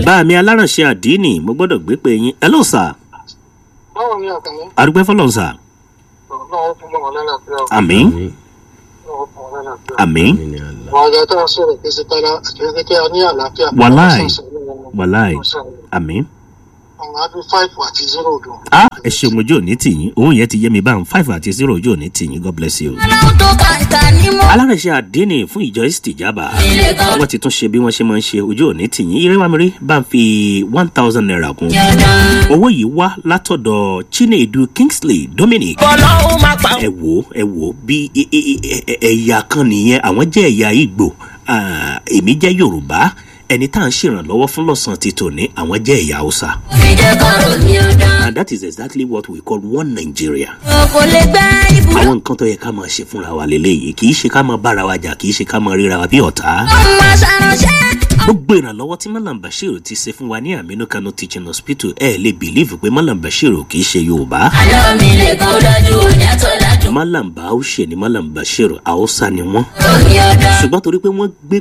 bá mi alárànṣe àdínì mo gbọ́dọ̀ gbé pé yín ẹ ló sà báwo ni àkànní àdúgbò fọlọ́n sà náà fún mọ́ lálàáfíà àmì náà fún mọ́ lálàáfíà. àmì àwọn àgbà tó ń sọ̀rọ̀ pé sítára àti pé a ní àlàáfíà. Wàláì. wàláì àmì. àwọn àbí five àti zero dùn. a ẹ ṣeun ojú òní tìyín owó yẹn ti yé mi báwọn five àti zero ojú òní tìyín god bless you. ọlọ́run tó kàkà ní mọ́. alárẹ̀ṣẹ̀ àdínì fún ìjọ istijaba wọ́n ti tún ṣe bí wọ́n ṣe máa ń ṣe ojú òní tìyín irẹ́ wa mi rí bá ń fi one thousand naira kún. owó yìí wá látọ̀dọ̀ chinedu kingsley dominic. ọlọ́run máa pa. ẹ wò ẹ wò bí ẹ- ẹ- ẹ- ẹ- ẹ̀yà kan nìyẹn àwọn jẹ́ ẹ̀yà ìgbò ah, èmi jẹ́ yorùbá ẹni tá à ń ṣèrànlọ́wọ́ fún lọ́sàn-án ti tòní àwọn jẹ́ ẹ̀yà haúsá. ìjẹ́ kọ́rọ̀ mi ò dán. and that is exactly what we call one nigeria. kò lè gbẹ́ ibùdó. àwọn nǹkan tó yẹ ká máa ṣe fúnra wa lélẹ́yìí kì í ṣe ká máa bára wa jà kì í ṣe ká máa ríra wa bí ọ̀tá. ọmọ ṣàránṣẹ́. gbogbo ìrànlọ́wọ́ tí malam bashir ti ṣe fún wa ní aminu kano teaching hospital ẹ lè bìlíìfù pé malam bashir kì í ṣe yorùbá. àlọ́ mi lè kọ́ dájú òní àtọ́ dájú. malam bahaushe ni malam bashir haúsá ni wọ́n. òní ọ̀dọ́. ṣùgbọ́n torí pé wọ́n gbé